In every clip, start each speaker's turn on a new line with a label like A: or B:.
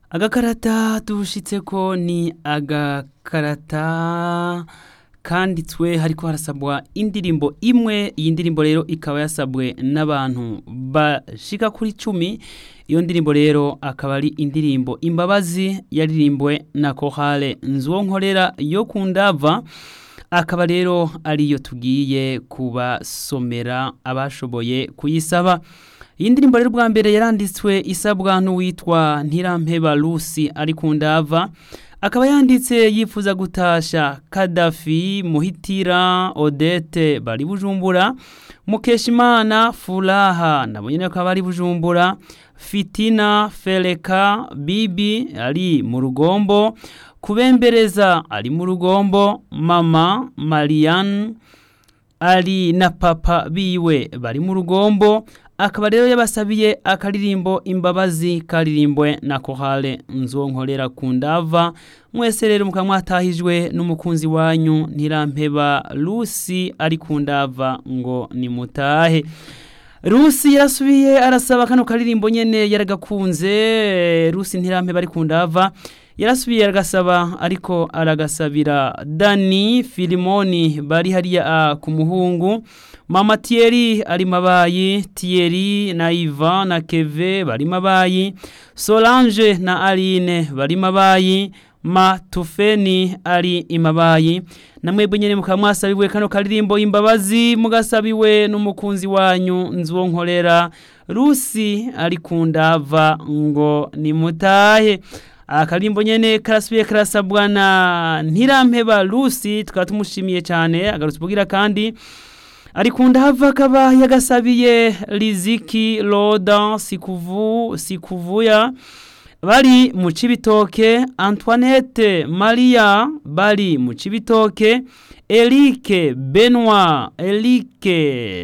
A: agakarata dushitseko ni agakarata kanditswe hariko harasabwa indirimbo imwe iyi ndirimbo rero ikaba yasabwe n'abantu bashika kuri cumi iyo ndirimbo rero akaba ari indirimbo imbabazi yaririmbwe na kohale nzwonkorera yo ku ndava akaba rero ariyo tugiye kubasomera abashoboye kuyisaba iyi ndirimbo rero bwa mbere yaranditswe isabwa n'uwitwa ntirampeba lusi ari ku ndava akaba yanditse yifuza gutasha kadafi muhitira odete bari bujumbura mukeshimana furaha nabo nyene bakaba bari bujumbura fitina fereka bibi ari mu rugombo kubembereza ari mu rugombo mama mariane ari na papa biwe bari mu rugombo akaba rero yabasabiye akaririmbo imbabazi karirimbwe na kohale nzonkorera ku ndava mwese rero mukaba mwatahijwe n'umukunzi wanyu ntirampeba lusi ari ku ndava ngo nimutahe rusi yarasubiye arasaba kano karirimbo nyene yaragakunze rusi ntirampeba ari ku ndava yarasubiye aragasaba ariko aragasabira dani filimoni bari hariya ku muhungu mama tiyeri ari mabayi tiyeri na iva na keve bari mabayi solange na aline bari mabayi matufeni ari imabayi namwebwe nyene mukaba mwasabiwe kano karirimbo imbabazi mugasabiwe n'umukunzi wanyu nzwonkorera rusi ari ku ndava ngo nimutahe akarimbo nyene karasubiye karasabwa na ntirampeba lusi tukaba tumushimiye cyane agarutse ubwira kandi ari ku ndava akaba yagasabiye riziki roda sikuvu sikuvuya bari mu cibitoke antoinette maria bari mu cibitoke erike benoit erike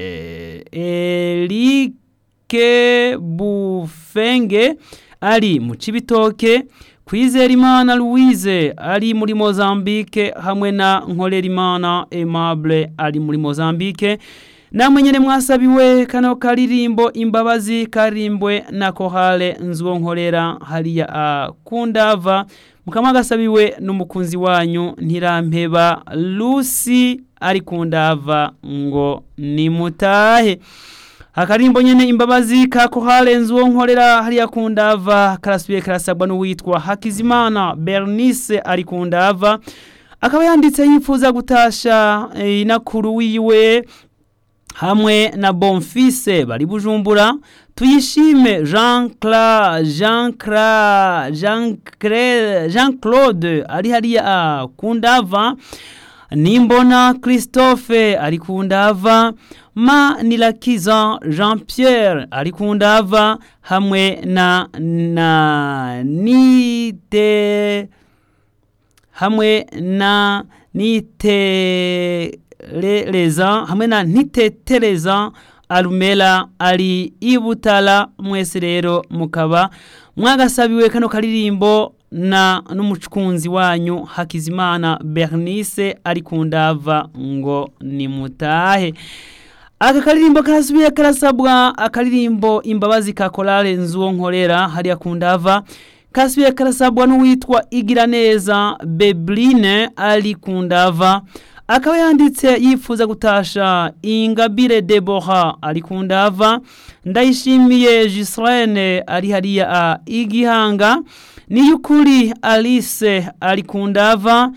A: erike bufenge ari mu cibitoke Kwizerimana Louise ari muri Mozambique hamwe na Nkorerimana Aimable ari muri Mozambique namwe nyene mwasabiwe kano karirimbo imbabazi karimbwe na kohale nzwonkorera hariya akundava mukama gasabiwe n'umukunzi wanyu ntirampeba Lucy ari kundava ngo nimutahe akarimbo nyene imbabazi ka kohale nzwonkorera hariya kundava karasubiye karasabwa n'uwitwa Hakizimana Bernice ari kundava akaba yanditse yifuza gutasha e, inakuru wiwe hamwe na Bonfise bari bujumbura tuyishime Jean Claude Jean Claude Jean Claude Jean Claude ari hariya kundava nimbona Christophe ari kundava ma nilakiza Jean Pierre ari kundava hamwe na na nite hamwe na nite leza hamwe na ntitetereza arumela ari ibutala mwese rero mukaba mwagasabiwe kano karirimbo na n'umukunzi wanyu Hakizimana Bernice ari kundava ngo nimutahe aka karirimbo karasubiye karasabwa akaririmbo imbabazi ka korale nzuwo nkorera hariya kundava kasubiye karasabwa n'uwitwa igira neza Bebline ari kundava akaba yanditse yifuza gutasha ingabire Deborah ari kundava ndayishimiye Gislaine ari hariya igihanga niyukuri Alice ari kundava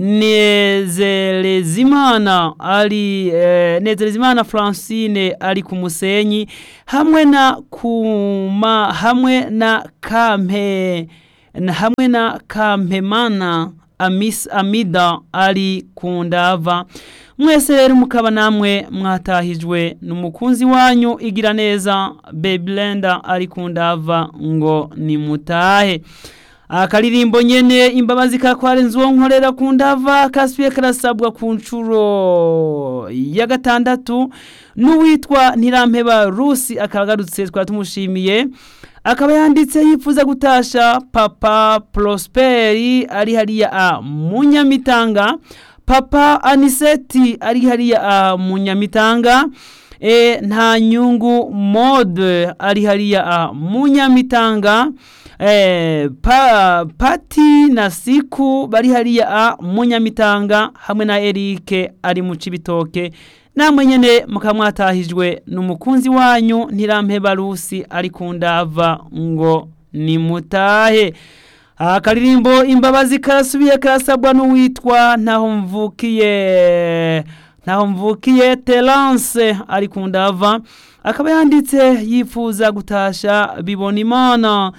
A: Nezerezimana ari eh, Nezerezimana Francine ari ku musenyi hamwe na kuma hamwe na kampe hamwe na kampemana Amis Amida ari kundava mwese rero mukaba namwe mwatahijwe n'umukunzi wanyu igira neza Beblenda ari kundava ngo nimutahe akaririmbo nyene imbabazi kakware nzuwo nkorera ku ndava kasubiye karasabwa ku nshuro ya gatandatu n'uwitwa ntirampeba rusi akagarutse twari tumushimiye akaba yanditse yifuza gutasha papa prosperi ari hariya a munyamitanga papa aniseti ari hariya a munyamitanga e, nta nyungu mode ari hariya a munyamitanga eh, pa, pati na siku bari hariya a munyamitanga hamwe na erike ari mu cibitoke namwe nyene mukaba mwatahijwe n'umukunzi wanyu ntirampe barusi ari ku ndava ngo nimutahe akaririmbo imbabazi karasubiye karasabwa n'uwitwa ntaho mvukiye ntaho mvukiye terance ari ku ndava akaba yanditse yifuza gutasha bibona imana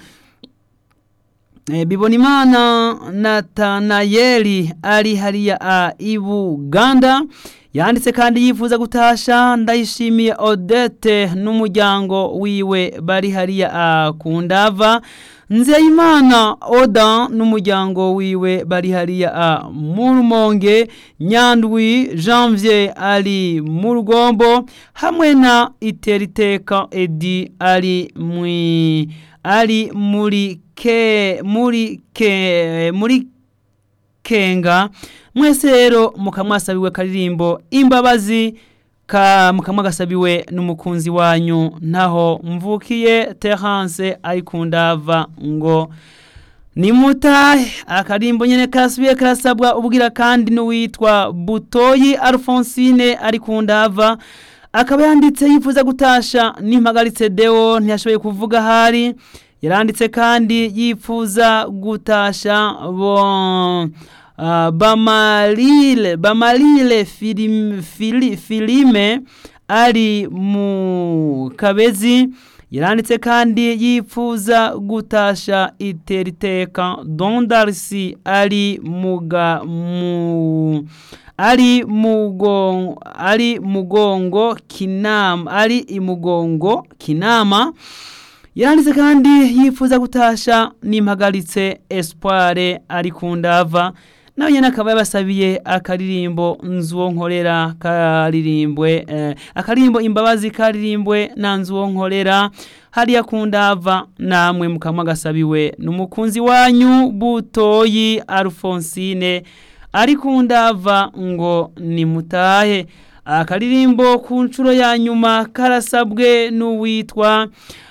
A: e, bibona imana natanayeli ari hariya a ibuganda yanditse kandi yifuza gutasha ndayishimiye odete n'umuryango wiwe bari hariya a ku ndava nzeyimana oda n'umuryango wiwe bari hariya a mu rumonge nyandwi janvier ari mu rugombo hamwe na iteriteka edi ari mwi ari muri ke muri ke muri kenga mwese rero mukamwasabiwe karirimbo imbabazi ka mukamwagasabiwe n'umukunzi wanyu ntaho mvukiye terance ari ku ndava ngo nimutahe akarimbo nyene karasubiye karasabwa ubwira kandi n'uwitwa butoyi alfonsine ari ku ndava akaba yanditse yifuza gutasha n'impagaritse deo ntiyashoboye kuvuga hari yaranditse kandi yifuza gutasha bon uh, bamalile bamalile filim, fili, filime ari mu kabezi yaranditse kandi yifuza gutasha iteriteka dondarisi ari muga mu ari mugongo ari mugongo kinama ari imugongo kinama yaranditse kandi yifuza gutasha n'impagaritse espoire ari ku ndava nawe nyine akaba yabasabiye akaririmbo nzuwo nkorera karirimbwe eh, akaririmbo imbabazi karirimbwe na nzuwo nkorera hariya ku ndava namwe mukaba gasabiwe n'umukunzi wanyu butoyi alfonsine ari ku ndava ngo nimutahe akaririmbo ku nshuro ya nyuma karasabwe n'uwitwa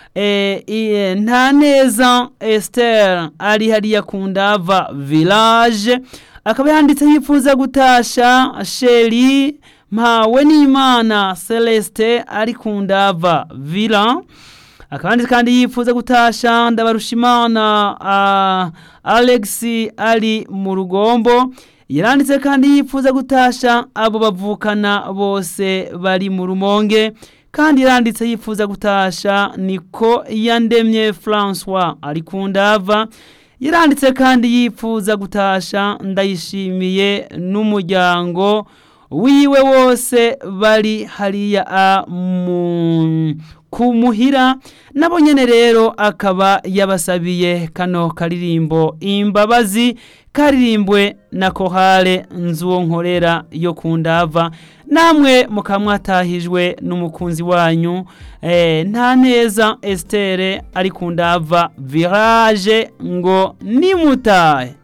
A: e, nta neza Esther ari hariya ku ndava village akaba yanditse yifuza gutasha sheri mpawe n'imana celeste ari ku ndava villa akaba yanditse kandi yifuza gutasha ndabarushimana uh, alex ari mu rugombo yaranditse kandi yifuza gutasha abo bavukana bose bari mu rumonge kandi yaranditse yifuza gutasha niko yandemye François ari ku ndava yaranditse kandi yifuza gutasha ndayishimiye n'umuryango wiwe wose bari hariya a mu kumuhira nabo nyene rero akaba yabasabiye kano karirimbo imbabazi karirimbwe na kohale nzuwo nkorera yo ku ndava namwe mukamwatahijwe n'umukunzi wanyu eh, nta neza Estere ari ku ndava virage ngo nimutahe